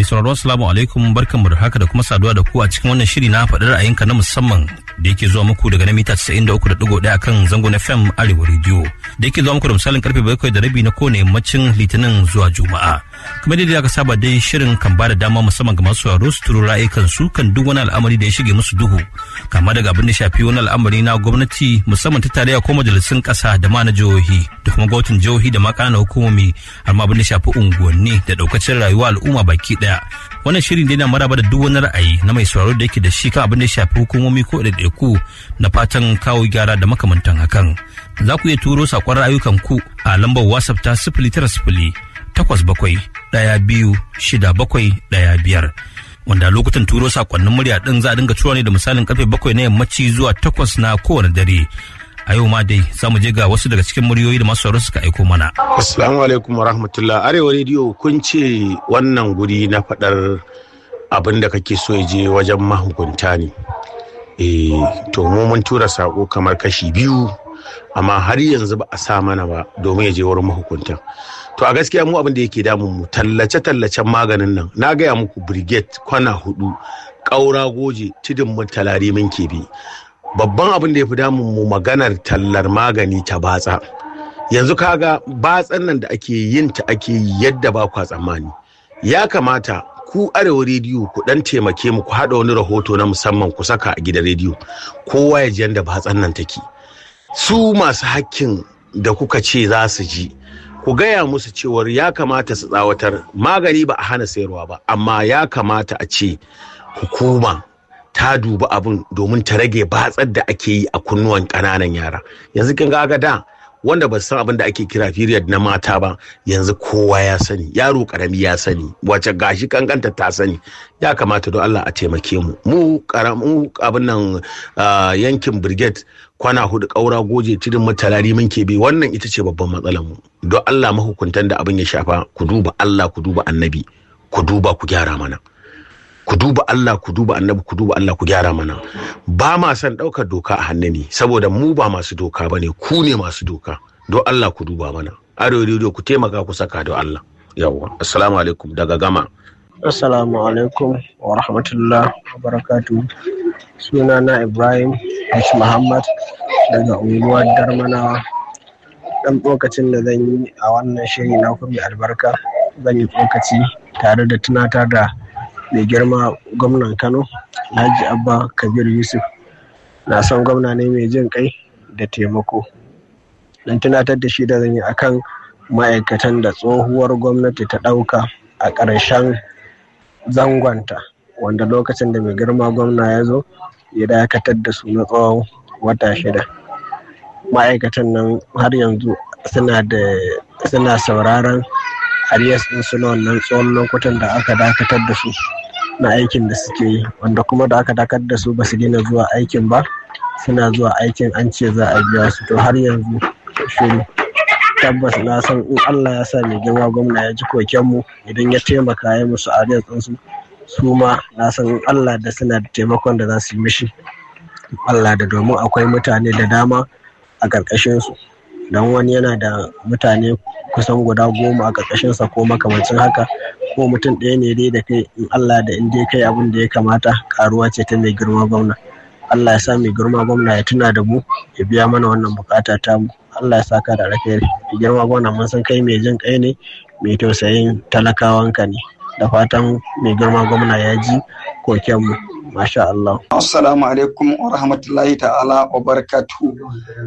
Mai sauraro assalamu alaikum barkanmu da haka da kuma saduwa da ku a cikin wannan shiri na faɗi ra'ayinka na musamman da yake zuwa muku daga na mita 93.1 kan zango na FM Arewa Radio da yake zuwa muku da misalin karfe bakwai da rabi na kowane yammacin Litinin zuwa Juma'a. Kamar yadda aka saba dai shirin kan ba da dama musamman ga masu sauraro su turo ra'ayikan su kan duk wani al'amari da ya shige musu duhu kama daga abin da shafi wani al'amari na gwamnati musamman ta tarayya ko majalisun ƙasa da ma na jihohi da kuma gwamnatin jihohi da ma ƙananan hukumomi har ma abin da shafi unguwanni da ɗaukacin rayuwa al'umma baki ɗaya. Wannan shirin dai na maraba da duk wani ra'ayi na mai sauraro da yake da shi kan abin da ya shafi hukumomi ko ɗaiɗaiku na fatan kawo gyara da makamantan hakan. Za ku iya turo saƙon ra'ayukan ku a lambar WhatsApp ta sifili tara sifili takwas bakwai ɗaya biyu shida bakwai ɗaya biyar. Wanda lokutan turo saƙonnin murya ɗin za a dinga tura ne da misalin karfe bakwai na yammaci zuwa takwas na kowane dare. a yau ma dai za mu je ga wasu daga cikin muryoyi da masu sauraro suka aiko mana. Assalamu alaikum wa rahmatullah. Arewa rediyo kun ce wannan guri na faɗar abin da kake so ya je wajen mahukunta ne. Eh to mu mun tura sako kamar kashi biyu amma har yanzu ba a sa mana ba domin ya je wurin mahukunta. To a gaskiya mu abin da yake damun mu tallace tallacen maganin nan na gaya muku brigade kwana hudu ƙaura goje tudun mutalari min kebe babban abin da ya fi damun mu maganar tallar magani ta batsa yanzu kaga batsan nan da ake yin ta ake yi yadda ba kwa tsammani ya kamata ku arewa rediyo ku dan taimake mu ku haɗa wani rahoto na musamman ku saka a gidan rediyo kowa ya ji yadda batsan nan take su masu hakkin da kuka ce za su ji ku gaya musu cewar ya kamata su tsawatar magani ba a hana sayarwa ba amma ya kamata a ce hukuma ta dubi abin domin ta rage batsar da ake yi a kunnuwan ƙananan yara yanzu kin ga da wanda ba san abin da ake kira period na mata ba yanzu kowa ya sani yaro karami ya sani wace gashi kankanta ta sani ya kamata don Allah a taimake mu mu karamu abin nan yankin brigade kwana hudu kaura goje tudun mutalari mun ke bi wannan ita ce babban matsalar mu don Allah mahukuntan da abin ya shafa ku duba Allah ku duba annabi ku duba ku gyara mana ku duba Allah ku duba annabi ku duba Allah ku gyara mana ba ma son ɗaukar doka a hannu ne saboda mu ba masu doka ba ne ku ne masu doka don Allah ku duba mana arewa rediyo ku taimaka ku saka don Allah yawwa assalamu alaikum daga gama assalamu alaikum wa rahmatullah wa barakatu suna na ibrahim h muhammad daga unguwar darmanawa dan lokacin da zan yi a wannan shiri na kuma albarka zan yi tsokaci tare da tunatar da mai girma gwamnan kano alhaji abba kabir yusuf na son gwamna ne mai jin kai da taimako don tunatar da shi da zan yi akan ma'aikatan da tsohuwar gwamnati ta ɗauka a ƙarshen zangonta wanda lokacin da mai girma gwamna ya zo ya dakatar da su na tsawon wata shida ma'aikatan nan har yanzu suna da suna sauraron arias ɗin su na wannan tsawon lokutan da aka dakatar da su na aikin da suke yi wanda kuma da aka dakatar da su ba su daina zuwa aikin ba suna zuwa aikin an ce za a biya su to har yanzu shiru tabbas na san in Allah ya sa mai girma gwamna ya ji kokenmu idan ya taimaka ya musu arias ɗinsu su ma na san in Allah da suna da taimakon da za su yi mishi Allah da domin akwai mutane da dama a ƙarƙashinsu don wani yana da mutane kusan guda goma a ƙarƙashinsa ko makamancin haka ko mutum ɗaya ne dai da kai in Allah da in dai kai abin da ya kamata karuwa ce ta mai girma gwamna Allah ya sa mai girma gwamna ya tuna da mu ya biya mana wannan bukata ta mu Allah ya saka da alkhairi mai girma gwamna mun san kai mai jin kai ne mai tausayin talakawanka ne da fatan mai girma gwamna ya ji koken mu masha Allah assalamu alaikum wa rahmatullahi ta'ala wa barakatuhu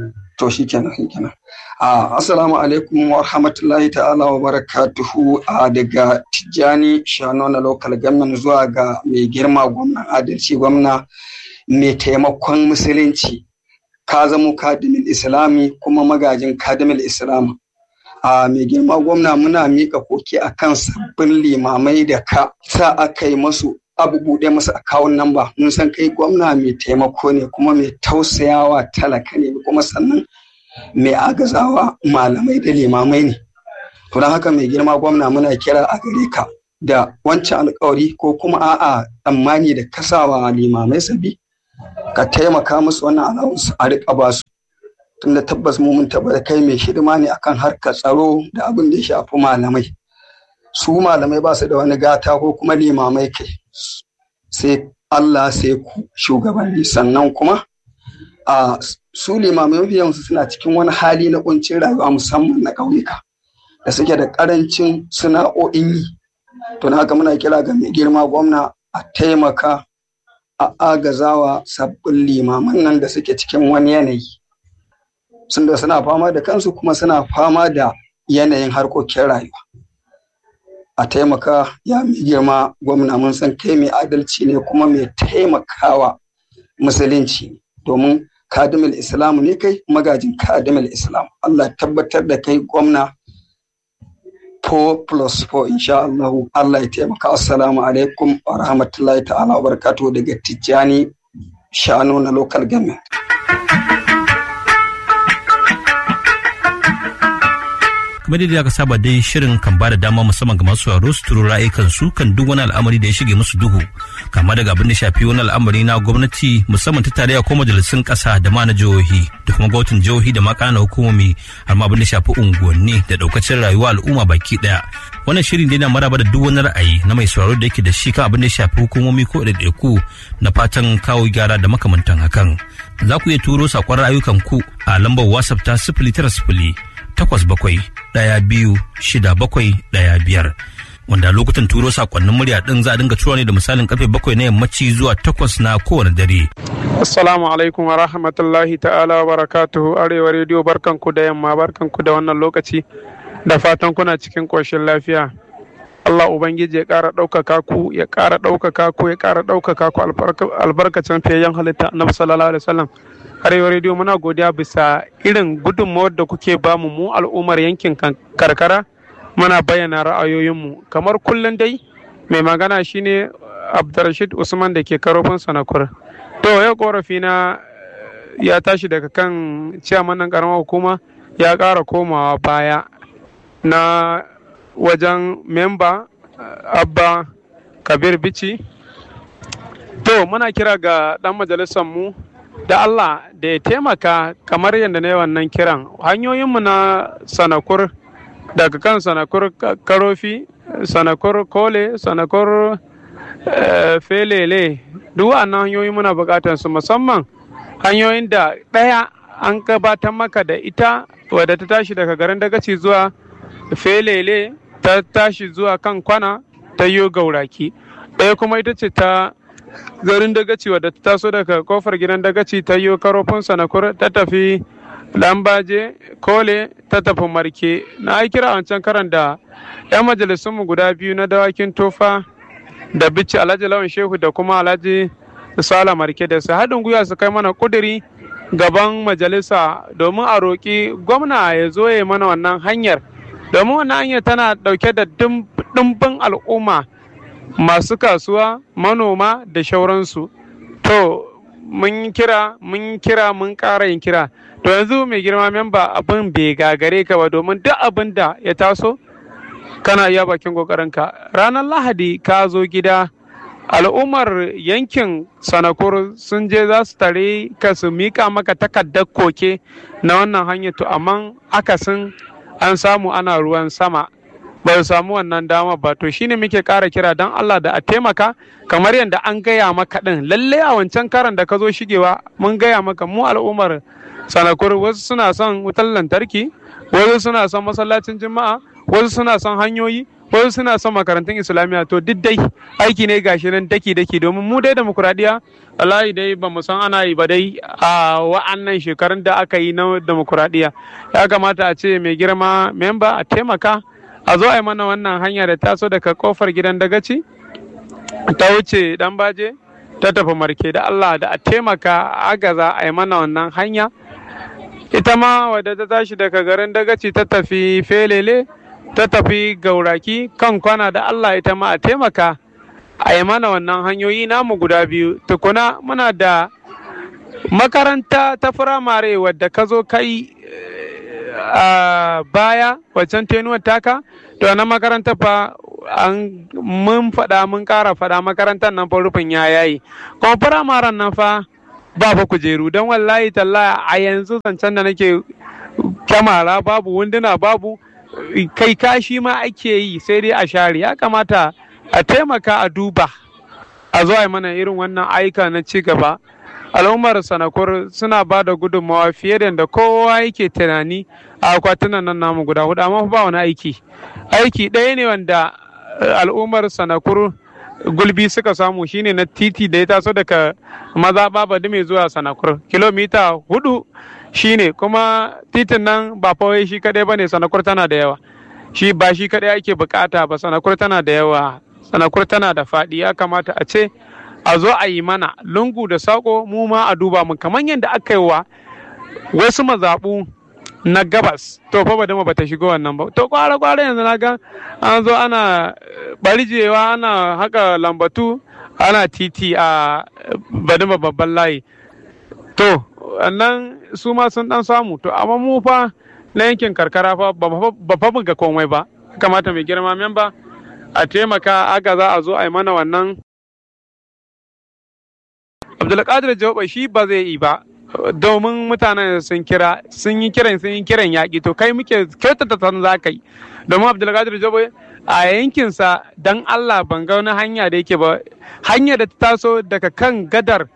to shi kenan shi kenan assalamu alaikum wa rahmatullahi ta'ala wa barakatuhu a daga tijjani shano na local government zuwa ga mai girma gwamna adalci gwamna mai taimakon musulunci ka zamo kadimin islami kuma magajin kadimin islam a mai girma gwamna muna mika koke akan sabbin limamai da ka sa aka yi masu abu buɗe masa akawun namba mun san kai gwamna mai taimako ne kuma mai tausayawa talaka ne kuma sannan mai agazawa malamai da limamai ne to don haka mai girma gwamna muna kira a gare ka da wancan alkawari ko kuma a'a tsammani da kasawa limamai sabi ka taimaka musu wannan alawus a riƙa ba su tunda tabbas mu mun tabbata kai mai hidima ne akan harkar tsaro da abin da ya shafi malamai su malamai ba su da wani gata ko kuma limamai kai sai Allah sai ku shugabanni sannan kuma a su limamai mafi yawansu suna cikin wani hali na kuncin rayuwa musamman na ƙauyuka da suke da ƙarancin sana'o'in yi to haka muna kira ga mai girma gwamna a taimaka a agazawa sabbin limaman nan da suke cikin wani yanayi sun da suna fama da kansu kuma suna fama da yanayin harkokin rayuwa a taimaka ya mai girma gwamna mun san kai mai adalci ne kuma mai taimakawa musulunci domin kadimul islam ne kai magajin kadimul islam Allah tabbatar da kai gwamna 4 plus 4 insha Allah Allah ya taimaka assalamu alaikum wa rahmatullahi ta'ala wa barakatuhu daga Tijjani Shano na local government kamar yadda aka saba dai shirin kan ba da dama musamman ga masu sauraro su turo ra'ayikan su kan duk wani al'amari da ya shige musu duhu kama daga abin da shafi wani al'amari na gwamnati musamman ta tarayya ko majalisun kasa da ma na jihohi da kuma gwamnatin jihohi da ma ƙananan hukumomi har ma abin da shafi unguwanni da daukacin rayuwa al'umma baki daya wannan shirin dai na maraba da duk wani ra'ayi na mai sauraro da yake da shi kan abin da ya shafi hukumomi ko ɗaiɗaiku na fatan kawo gyara da makamantan hakan za ku iya turo saƙon ra'ayukan ku a lambar whatsapp ta sifili tara sifili takwas bakwai ɗaya biyu shida bakwai ɗaya biyar wanda lokutan turo sakonnin murya ɗin za a dinga tura ne da misalin karfe bakwai na yammaci zuwa takwas na kowane dare. Assalamu alaikum wa rahmatullahi ta'ala wa barakatuhu arewa rediyo barkanku da yamma barkanku da wannan lokaci da fatan kuna cikin ƙoshin lafiya. Allah Ubangiji ya ƙara ɗaukaka ku ya ƙara ɗaukaka ku ya ƙara ɗaukaka ku albarkacin fiyayyen halitta na sallallahu alaihi wasallam. Arewa rediyo muna godiya bisa irin gudunmawar da kuke bamu mu al'ummar yankin karkara muna bayyana ra'ayoyinmu kamar kullum dai mai magana shine Abdurrashid Usman da ke karofin sanakur. To yau korafi na ya tashi daga kan ciyaman nan karamar hukuma ya ƙara komawa baya na wajen memba abba kabir bici to muna kira ga dan majalisar mu da Allah da ya taimaka kamar yadda na yi wannan kiran hanyoyinmu na sanakur daga kan sanakur karofi sanakur kole sanakur felele duk wannan hanyoyi muna bukatar su musamman hanyoyin da ɗaya an gabatar maka da ita wadda ta tashi daga garin dagaci zuwa felele ta tashi zuwa kan kwana ta yi gauraki ɗaya kuma ita ce ta garin dagaci wadda ta taso daga kofar gidan dagaci ta yi karofin sanakur ta tafi lambaje kole ta tafi marke na yi kira wancan karan da 'yan majalisunmu guda biyu na dawakin tofa da bici alhaji lawan shehu da kuma alhaji sala marke da su haɗin gwiwa su kai mana kuduri gaban majalisa domin a roƙi gwamna ya zo ya mana wannan hanyar domin wannan hanyar tana ɗauke da ɗimbin al'umma masu kasuwa manoma da shauransu to mun kira mun kira mun ƙara yin kira to yanzu mai girma memba abin bai gagare ka ba domin duk abin da ya taso kana iya bakin ƙoƙarinka ranar lahadi ka zo gida al'ummar yankin sanakur sun je za su tare ka su mika maka takardar koke na wannan hanyar to amma akasin an samu ana ruwan sama ba su samu wannan dama ba to shine muke ƙara kira don Allah da a taimaka kamar yadda an gaya maka ɗin lalle a wancan karan da ka zo shigewa mun gaya maka mu al'ummar sanakur wasu suna son wutar lantarki wasu suna son masallacin juma'a wasu suna son hanyoyi wasu suna son makarantun islamiyya to duk dai aiki ne gashi nan daki daki domin mu dai demokuraɗiyya wallahi dai ba mu san ana yi ba dai a wa'annan shekarun da aka yi na demokuraɗiyya ya kamata a ce mai girma memba a taimaka a zo a yi mana wannan hanya da taso daga kofar gidan dagaci ta wuce dan baje ta tafi marke da Allah da a taimaka agaza a yi mana wannan hanya ita ma wadda ta tashi daga garin dagaci ta tafi felele ta tafi gauraki kan kwana da Allah ita ma a taimaka a yi mana wannan hanyoyi namu guda biyu tukuna muna da makaranta ta firamare wadda ka zo kai a baya waccan tenuwar taka to na makaranta fa an mun faɗa mun ƙara faɗa makarantar nan fa rufin ya yayi kuma firamaren nan fa ba fa kujeru don wallahi talla a yanzu zancen da nake kyamara babu wunduna babu kai kashi ma ake yi sai dai a share ya kamata a taimaka a duba a zuwa mana irin wannan aika na ci gaba al'ummar sanakur suna ba da gudunmawa fiye da yadda kowa yake tunani a akwatunan nan namu guda hudu amma ba wani aiki aiki ɗaya ne wanda al'ummar sanakur gulbi suka samu shine na titi da ya taso daga maza babadi mai zuwa sanakur kilomita hudu shine kuma titin nan ba fawai shi kadai bane sanakur tana da yawa shi ba shi kadai ake bukata ba sanakur tana da yawa sanakur tana da faɗi ya kamata a ce a zo a yi mana lungu da sako mu ma a duba mu kamar yadda aka yi wa wasu mazaɓu na gabas to fa badama bata shigo wannan ba to kwara kwara yanzu na ga an zo ana barjewa ana haka lambatu ana titi a badama babban layi to wannan su ma sun dan samu to amma mu fa na yankin karkara fa ba fa ga komai ba kamata mai girma memba a taimaka aga za a zo a yi mana wannan abdulkadir jawaba shi ba zai yi ba domin mutanen sun kira sun yi kiran sun yi kiran yaƙi to kai muke kyautata san za ka yi domin abdulkadir jawaba a yankinsa dan allah ban ga wani hanya da yake ba hanya da ta taso daga kan gadar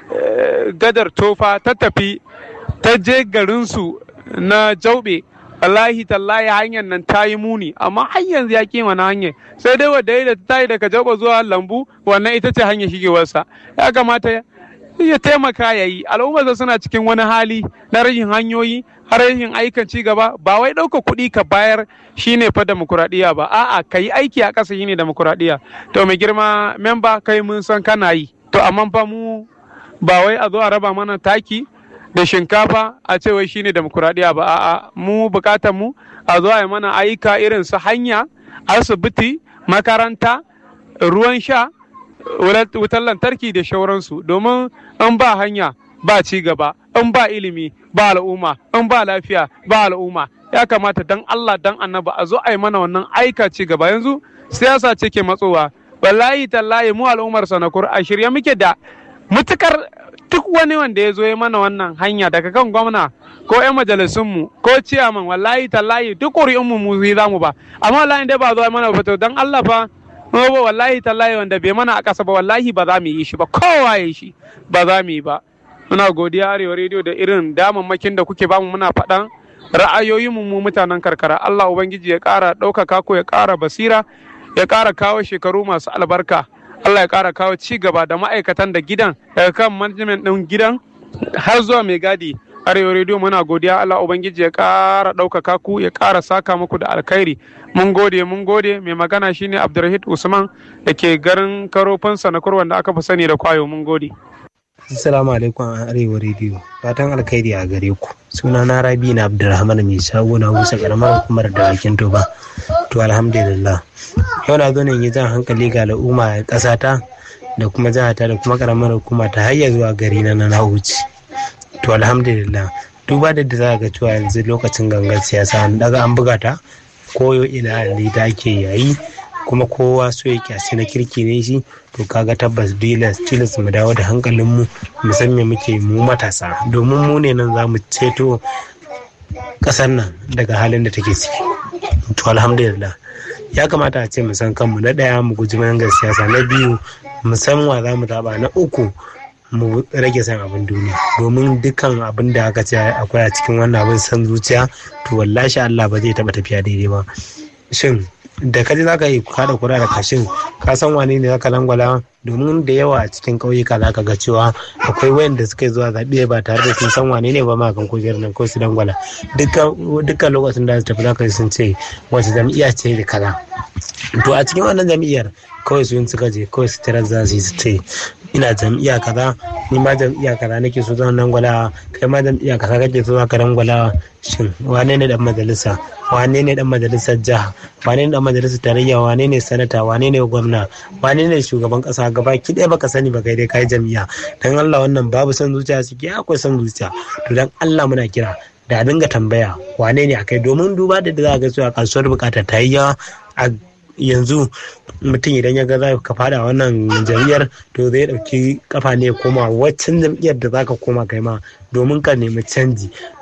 gadar tofa ta tafi ta je garinsu na jaube wallahi tallahi hanyar nan ta yi muni amma har yanzu ya ƙi wani hanyar sai dai wadda ya ta yi daga jaube zuwa lambu wannan ita ce hanyar shigewarsa ya kamata ya taimaka ya yi al'ummarsa suna cikin wani hali na rashin hanyoyi har rashin aikan ci gaba ba wai ɗauka kuɗi ka bayar shine fa demokuraɗiyya ba a'a ka yi aiki a ƙasa shine demokuraɗiyya to mai girma memba kai mun san kana yi to amma fa mu ba wai a zo a raba mana taki da shinkafa a ce wai shine demokuraɗiyya ba a'a mu bukatar mu a zo a yi mana ayyuka irin su hanya asibiti makaranta ruwan sha wutar lantarki da shauransu domin in ba hanya ba ci gaba in ba ilimi ba al'umma in ba lafiya ba al'umma ya kamata dan Allah dan annaba a zo a yi mana wannan aika ci gaba yanzu siyasa ce ke matsowa wallahi tallahi mu al'ummar sanakur a shirye muke da mutukar duk wani wanda ya zo ya mana wannan hanya daga kan gwamna ko 'yan majalisunmu ko ciyaman wallahi tallahi duk ƙuri'unmu mu yi zamu ba amma wallahi dai ba zo mana fito dan Allah fa ba wallahi tallahi wanda bai mana a ƙasa ba wallahi ba za mu yi shi ba kowa ya shi ba za mu yi ba muna godiya arewa rediyo da irin damammakin da kuke bamu muna faɗan ra'ayoyinmu mu mutanen karkara Allah ubangiji ya ƙara ɗaukaka ko ya ƙara basira ya ƙara kawo shekaru masu albarka Allah ya ƙara kawo ci gaba da ma'aikatan da gidan daga kan management ɗin gidan har zuwa mai gadi arewa rediyo muna godiya Allah ubangiji ya ƙara ɗaukaka ku ya ƙara saka muku da alkhairi mun gode mun gode mai magana shine Abdulrahid Usman da ke garin karofin sanakur wanda aka fi sani da kwayo mun gode Assalamu alaikum a arewa rediyo fatan alkhairi a gare ku suna na rabi na Abdulrahman mai shago na wusa karamar hukumar da bakin toba to alhamdulillah yau na zo ne yi jan hankali ga al'umma a ƙasata da kuma jihata da kuma karamar hukuma ta hayya zuwa gari na na wuce to alhamdulillah duba da da za ga cewa yanzu lokacin gangar siyasa an daga an buga ta koyo ina ne da ake yayi kuma kowa so ya kyasi na kirki ne shi to kaga tabbas tilas tilas mu dawo da hankalinmu musamman muke mu matasa domin mu ne nan za mu ceto ƙasar nan daga halin da take ciki to alhamdulillah ya kamata a ce mu san kanmu na ɗaya mu guji mangan siyasa na biyu mu san wa za mu zaɓa na uku mu rage san abin duniya domin dukkan abin da aka ce akwai a cikin wannan abin san zuciya to wallahi Allah ba zai taɓa tafiya daidai ba shin da kaji za ka yi kada kura da kashin ka san wane ne zaka langwala domin da yawa a cikin ƙauyuka za ka ga cewa akwai wayanda suka zuwa zaɓe ba tare da sun san wane ne ba ma kan kujerar nan ko su dangwala dukkan lokacin da su tafi za ka sun ce wace jam'iyya ce da kaza to a cikin wannan jam'iyyar kawai su suka je kawai su tarar za su yi su ce ina jam'iyya kaza ni ma jam'iyya kaza nake so zan dangwala kai ma jam'iyya kaza kake so ka dangwala shin wane ne dan majalisa wane ne dan majalisar jiha wane ne dan majalisar tarayya wane ne sanata wane ne gwamna wane ne shugaban kasa gaba ki ɗaya baka sani ba kai dai kai jam'iyya dan Allah wannan babu son zuciya suke akwai son zuciya to dan Allah muna kira da a dinga tambaya wane ne akai domin duba da za ga cewa kasuwar bukata ta yi yawa a yanzu mutum idan ya ga za ka fada wannan jam'iyyar to zai dauki kafa ne koma waccan jam'iyyar da zaka koma kai ma domin ka nemi canji